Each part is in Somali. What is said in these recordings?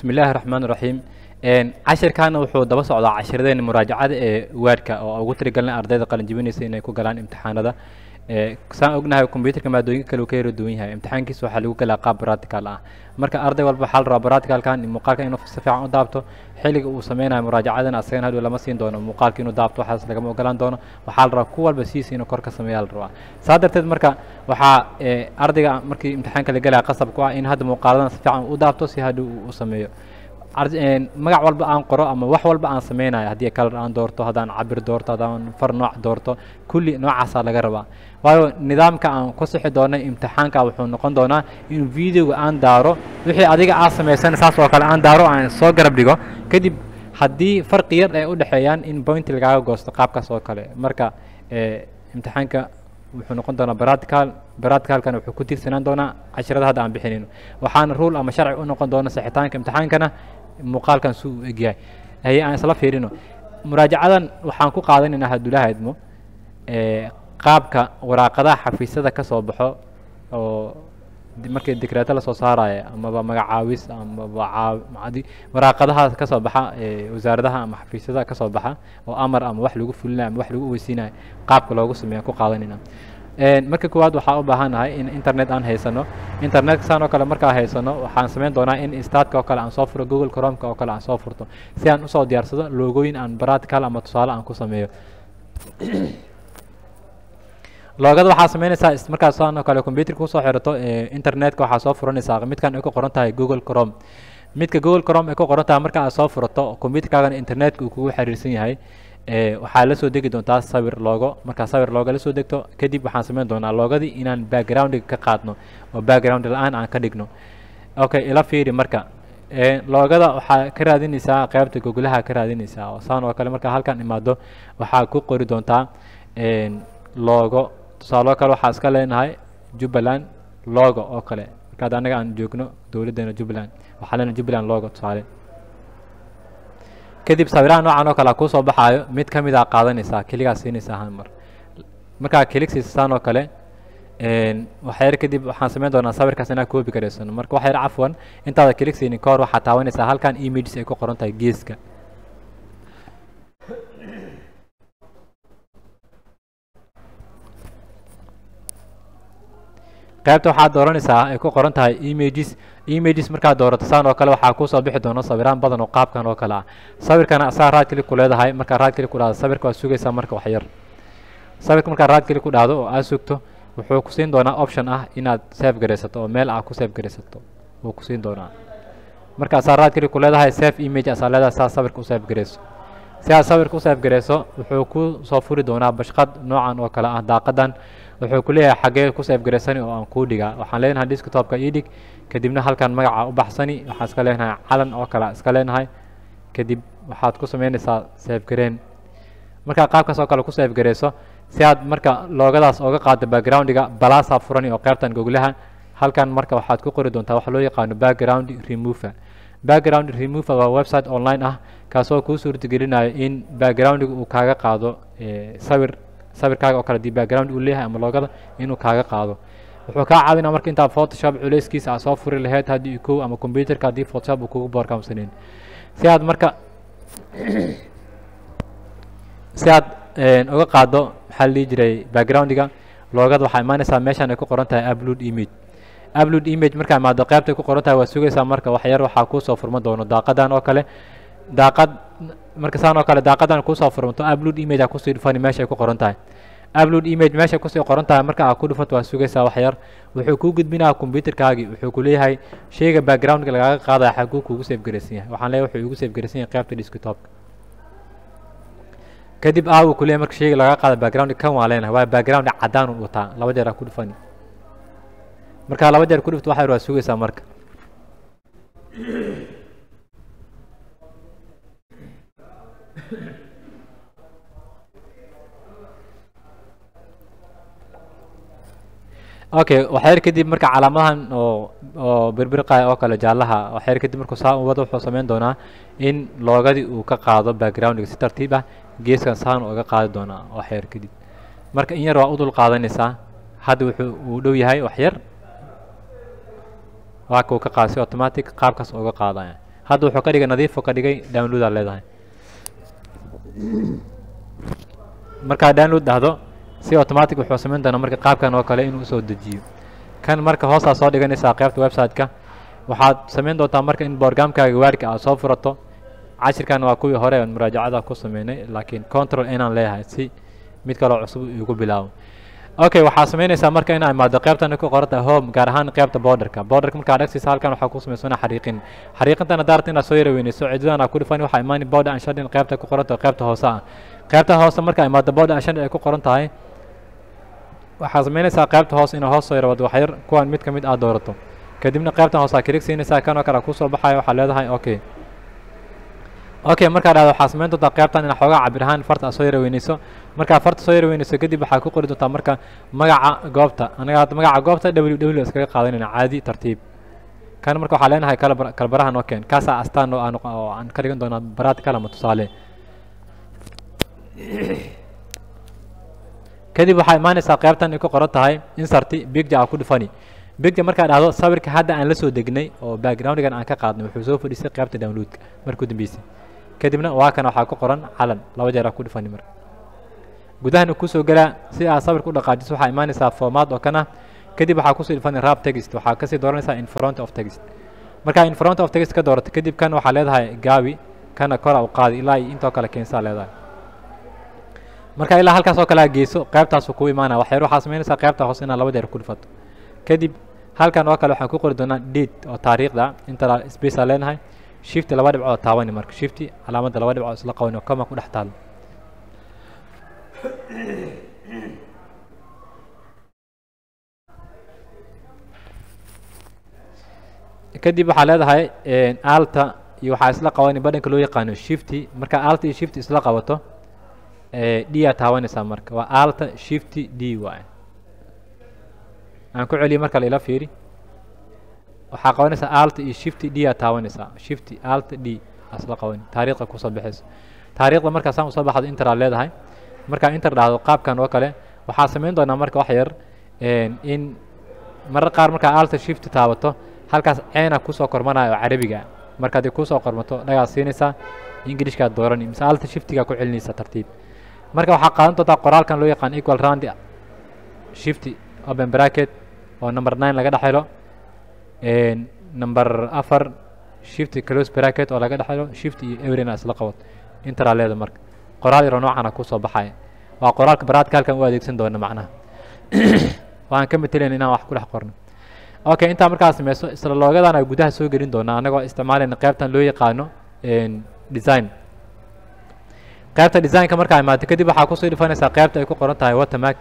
bismi illaahi raxmaan raxiim cashirkaana wuxuu daba socdaa cashiradeen muraajacada ee waadhka oo ugu tirigalnay ardayda qalinjibinaysa inay ku galaan imtixaanada saan ognahay combyuterka maadooyinka kale uu ka yara duwan yahay imtixaankiisa waxaa lagu galaa qaab practical ah marka arday walba waxaa la rabaa practicalkan muuqaalka inuu si fiican u daabto xilliga uu sameynayo muraajacadana asagana hadhow lama siin doono muuqaalka inuu daabto waxaas lagama ogolaan doono waxaa la rabaa ku walba siisa inuu kor ka sameeyaa la rabaa saa darteed marka waxaa ardayga markii imtixaanka la galaya qasab ku ah in hadda muuqaaladana si fiican u daabto si hadhow uu u sameeyo magac walba aan qoro ama wax walba aan sameynayo haddii kalar aan doorto haddaan cabir doorto haddaan far nooc doorto kulli noocaasaa laga rabaa waayo nidaamka aan ku sixi doonay imtixaanka wuxuu noqon doonaa in videoga aan daaro wixii adiga aa samaysan saas oo kale aan daaro aan soo garab dhigo kadib haddii farqi yar ay u dhexeeyaan in point lagaaga goosto qaabkaas oo kale marka imtixaanka wuxuu noqon doonaa practical practicalkana wuxuu ku tiirsanaan doonaa cashirada hadda aan bixinayno waxaana rule ama sharci u noqon doona sixitaanka imtixaankana muuqaalkan suu u egyahay haye aan isla fiirino muraajacadan waxaan ku qaadanaynaa haddulaha idmo qaabka waraaqadaha xafiisyada ka soo baxo oo markii dikreeto lasoo saaraya amaba magacaawis amaba waraaqadaha ka soo baxa wasaaradaha ama xafiisyada ka soo baxa oo amar ama wax lagu fulinayo ama wax lagu weysiinayo qaabka loogu sameeya ku qaadanayna marka koowaad waxaa u baahannahay in internet aan haysano internetka saan oo kale markaa haysano waxaan samayn doonaa in startka oo kale aan soo furo google cromka oo kale aan soo furto si aan usoo diyaarsado loogooyin aan practical ama tusaale aan ku sameeyo loogada waxaa sameynaysaa markaas saan oo kale computerka kusoo xirato internetka waxaa soo furanaysaa midkan ay ku qoran tahay google crom midka google crom ay ku qoran tahay marka aad soo furato computerkaagana internetka uu kugu xiriirsan yahay waxaa la soo degi doontaa sawir loogo markaa sawir looga la soo degto kadib waxaan sameyn doonaa loogadii inaan backgroundiga ka qaadno oo background la-aan aan ka dhigno okay ila fiiri marka loogada waxaa ka raadinaysaa qaybta gogolaha ka raadinaysaa oo saan oo kale markaa halkan imaado waxaa ku qori doontaa loogo tusaaloo kale waxaa iska leenahay jubbaland logo oo kale markaad anaga aan joogno dowladdeena jubbaland waxaa leenahay jubbaland logo tusaale kadib sawiraha noocan oo kale a kuusoo baxaayo mid ka mid a qaadanaysaa keligaa siinaysaa hal mar markaa kilig siisasaan oo kale waxyar kadib waxaan sameyn doonaa sawirkaas inaa koobi karaysano marka waxyar cafwan intaada kilig siinin ka hor waxaa taabanaysaa halkan images ay ku qoran tahay geeska qaybta waxaad dooranaysaa ay ku qoran tahay images images markaad doorato saan oo kale waxaa kuusoo bixi doona sawiraan badan oo qaabkan oo kale ah sawirkana asaa raad keli ku leedahay markaa raad keli ku dhahdo sawirka waad sugaysaa marka wax yar sawirka markaa raad keli ku dhahdo oo aad sugto wuxuu ku siin doonaa option ah inaad save garaysato oo meel ah ku save garaysato wuu ku siin doonaa marka asaa raad keli ku leedahay save image asaa leedahay saa sawirka u save garayso si aad sawirka u save garayso wuxuu ku soo furi doonaa bashqad noocan oo kale ah daaqadan wuxuu ku leeyahay xaggee ku save garaysani oo aan kuu dhigaa waxaan leenahay desktopka ii dhig kadibna halkan magaca u baxsani waxaan iska leenahay calan oo kale iska leenahay kadib waxaad ku sameynaysaa save gareen markaa qaabkaas oo kale ku save garayso si aad marka loogadaas ooga qaado backgroundiga balaasaa furani oo qaybtan goglaha halkan marka waxaad ku qori doontaa waxa loo yaqaano background remover background remover waa website online ah kaasoo kuu suurtagelinayo in backgroundiga uu kaaga qaado sawir sawirkaaga oo kale dii background uu leeyahay ama loogada inuu kaaga qaado wuxuu kaa caawinaa marka intaa photoshop culeyskiisa aad soo furi lahayd haddii kow ama computerka haddii photoshop uu kugu boorkaamsaneyn si aad marka si aad uga qaado maxaa la dhihi jiray backgroundiga loogada waxaa imaanaysaa meeshan ay ku qoran tahay upload image upload image markaa imaado qaybtay ku qoran tahay waa sugaysaa marka wax yar waxaa kuusoo furma doono daaqadan oo kale daaqad marka saan oo kale daaqadan kuusoo furmato upload image aa kusii dhufani meesha ay ku qoran tahay upload image meesha kusii qoran tahay marka aa ku dhufato waa sugaysaa wax yar wuxuu kuu gudbinaya computerkaagii wuxuu ku leeyahay sheyga backgroundka lagaaga qaadaya xaguu kuugu save garaysan yahay waxaan leeyahay wuxuu igu save garaysan yahay qaybta desktopka kadib aa uu ku leeyahay marka sheyga lagaga qaada backgroundka kan waa leenahay waa background cadaan u wataa laba jeer aa ku dhufani markaa laba jeer ku dhufto wax yar waa sugaysaa marka okay waxyar kadib marka calaamadahan oo oo birbirqaya oo kale jaallaha waxyar kadib markuu saa u wado wuxuu sameyn doonaa in loogadii uu ka qaado backgroundiga si tartiib ah geeskan saan uga qaadi doonaa waxyar kadib marka in yar waa u dul qaadanaysaa hadda wuxuu uu dhow yahay waxyar waa kuu ka qaada si automatic qaabkaas uga qaadaya hadda wuxuu ka dhigay nadiif ka dhigay download aad leedahay markaa download dhahdo si automatic wuxuu samayn doonaa marka qaabkan oo kale inuu soo dejiyo kan marka hoosaa soo dhiganaysaa qaybta website-ka waxaad samayn doontaa marka in borgamkaaga waarka aad soo furato cashirkan waa kuwii hore muraajacada ku sameynay laakiin control inaan leeyahay si mid kaloo cusub igu bilaabo okay waxaa samaynaysaa marka inaa imaado qaybtan ku qoranta home gaar ahaan qaybta borderka borderka markaa dhagsiisa halkan waxaa ku samaysana xariiqin xariiqintana daarta inaad soo yaraweynayso cididan aa ku dhifan waxaa imaani border and shading qaybta ku qoranta qaybta hoose ah qaybta hoose markaa imaado border and shading ay ku qoran tahay waxaa samaynaysaa qaybta hoose inaa hoos soo yarawado waxyar kuwan mid ka mid aad doorato kadibna qaybtan hoose aa kilig siinaysaa kan oo kale kusoo baxayo waxaa leedahay okay okay markaa dhahdo waxaa samayn doontaa qaybtan inaad xoogaa cabir ahaan farta aad soo yaraweynayso markaa farta soo yaraweynayso kadib waxaa ku qori doontaa marka magaca goobta anaga hadda magaca goobta w w iskaga qaadanayna caadi tartiib kan marka waxaa leenahay kala kala baraha noo keen kaasaa astaan oo aan oo aan ka dhigan doonaa baraad kalama tusaale kadib waxaa imaanaysaa qaybtan ay ku qoran tahay inserti bigja aa ku dhufani bigja markaa dhahdo sawirka hadda aan la soo degnay oo backgroundgan aan ka qaadnay wuxuu soo fadhiistay qaybta downloadka markuu dambeysay kadibna waa kana waxaa ku qoran calan laba jeer aa ku dhufani marka gudahan kusoo galaa si aad sawirka u dhaqaajiso waxaa imaanaysaa formaat oo kan ah kadib waxaa kusoo dhufani rap text waxaa kasii dooranaysaa in front of text markaa in front of text ka doorato kadib kan waxaa leedahay gaabi kana kora u qaadi ilaa iyo intoo kale keensaa leedahay marka ilaa halkaas oo kale aa geyso qaybtaasu kuu imaanaya waxyar waxaa samaynaysaa qaybta hoose inaad laba jeer ku dhufato kadib halkan oo kale waxaan ku qori doonaa date oo taariikhda inta space aa leenahay shifti laba dhibcood taabani marka shifti calaamadda laba dhibcood isla qabani oo kama ku dhex taalo kadib waxaa leedahay alta iyo waxaa isla qabani badhanka loo yaqaano shifti marka alta iyo shifti isla qabato d aa taabanaysaa marka waa alta shifti d waay aan ku celiyo marka la ila fiiri waxaa qabanaysaa alta iyo shifti d aa taabanaysaa shifti alta d aa isla qabani taariikhda kusoo baxayso taariikhda markaa saan usoo baxdo inter aa leedahay markaa inter dhahdo qaabkan oo kale waxaa samayn doonaa marka wax yar in marar qaar markaa alta shifti taabato halkaas ceena kusoo kormanaya oo carabiga marka haddii kusoo kormato dhagaad siinaysaa ingilishkaad doorani mise alta shiftigaa ku celinaysaa tartiib marka waxaa qaadan doontaa qoraalkan loo yaqaan equal round shifty open bracket oo number nine laga dhex helo number afar shifty close bracket oo laga dhex helo shifty iyo everina isla qabad interaa leeda marka qoraal yaroo noocana kusoo baxaya waa qoraalka baraadka halkan u adeegsan doona macnaha waan ka metelayn inaan wax ku dhex qorno okay intaa markaa sameyso isla loogadan ay gudaha soo gelin doonaa anagoo isticmaalayna qaybtan loo yaqaano design qaybta designka markaa imaato kadib waxaa kusoo dhifanaysaa qaybta ay ku qoran tahay watermark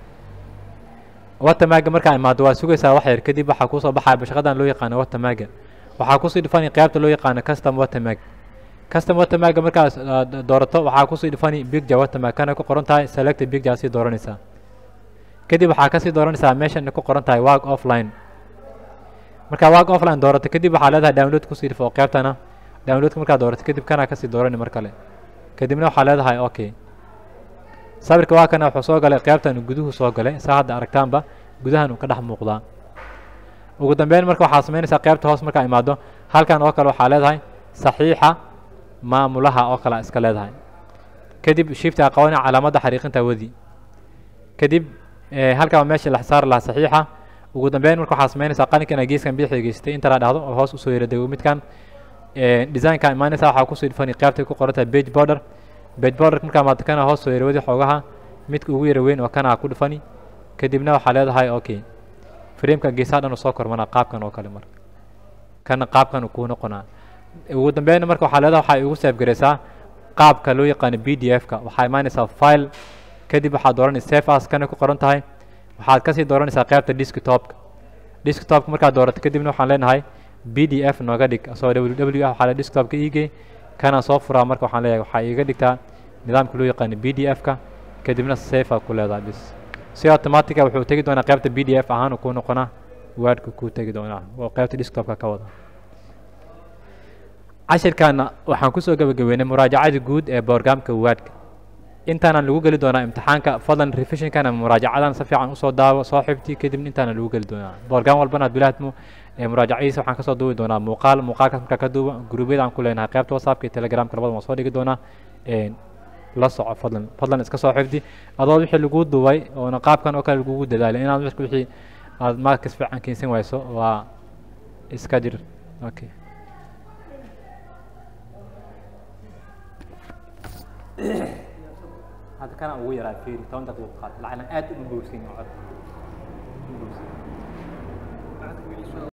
watermarga markaa imaado waa sugaysaa wax yar kadib waxaa kusoo baxaya bashaqadan loo yaqaano watermarga waxaa kusoo dhifani qaybta loo yaqaano custom watermark custom watermarga markaas doorato waxaa kusoo dhifani bigja watermark kana ku qoran tahay selected bigja sii dooranaysaa kadib waxaa kasii dooranaysaa meeshan ku qoran tahay work offline markaa work offline doorato kadib waxaa leedahay download kusii dhifo oo qaybtana downloadka markaa doorato kadib kanaa kasii doorani mar kale kadibna waxaa leedahay okay sawirka waa kana wuxuu soo galay qaybtan guduhu soo galay saa hadda aragtaanba gudahan uu ka dhex muuqdaa ugu dambeyn marka waxaa samaynaysaa qaybta hoos markaa imaado halkan oo kale waxaa leedahay saxiixa maamulaha oo kale iska leedahay kadib shifti aa qabanaya calaamadda xariiqinta wadi kadib halkan waa meesha la saari lahaa saxiixa ugu dambeyn marka waxaa samaynaysaa qalinkan ay geeskan bidixda geystay inta la dhahdo oo hoos usoo yara dego midkan designka imaanaysa waxaa kusoo dhifani qaybtay ku qoran tahay page border page border markaa maata kana hoos soo yarawadi xoogaha midka ugu yara weyn oo kana ku dhifani kadibna waxaa leedahay okay frameka geesaha dhan soo kormanaa qaabkan oo kale marka kana qaabkan kuu noqonaa ugu dambeyn marka waxaa leedahay waxaa igu save garaysaa qaabka loo yaqaano b d f ka waxaa imaanaysaa file kadib waxaad dooranaysa save as kana ku qoran tahay waxaad kasii dooranaysaa qaybta desktopka desktopka markaad doorato kadibna waxaan leenahay b d f nooga dhig asoo w w ah waxaa le desktopka iigey kana soo furaa marka waxaan leeyahay waxaa iiga dhigtaa nidaamka loo yaqaano b d f ka kadibna safe aa ku leedahay bis si automatica wuxuu tegi doonaa qaybta b d f ahaan kuu noqonaa wordka kuu tegi doonaa oo qaybta desktopka ka wada cashirkaana waxaan kusoo gabagabeynay muraajacada guud ee borgamka wordka intaana lagu geli doonaa imtixaanka fadlan revisionkana muraajacadan si fiican usoo daawo soo xifti kadibna intaana lagu geli doonaa borgam walbana ad bilaadmo ee muraajacadiisa waxaan kasoo duubi doonaa muuqaal muuqaalkaas markaa ka duuba gruubyada aan ku leenahay qaybta whatsappka iyo telegramka labada waan soo dhigi doonaa een, la soco fadlan fadlan iska soo xifdi adoo wixii lagu duubay oona qaabkan oo kale lagugu dadaalay inaad marka wixii aad markas fiican keensan wayso waa iska jir okay hadda kana ugu yaraa fiiri toban daqiiqo qaat lacagna aad u buursin cod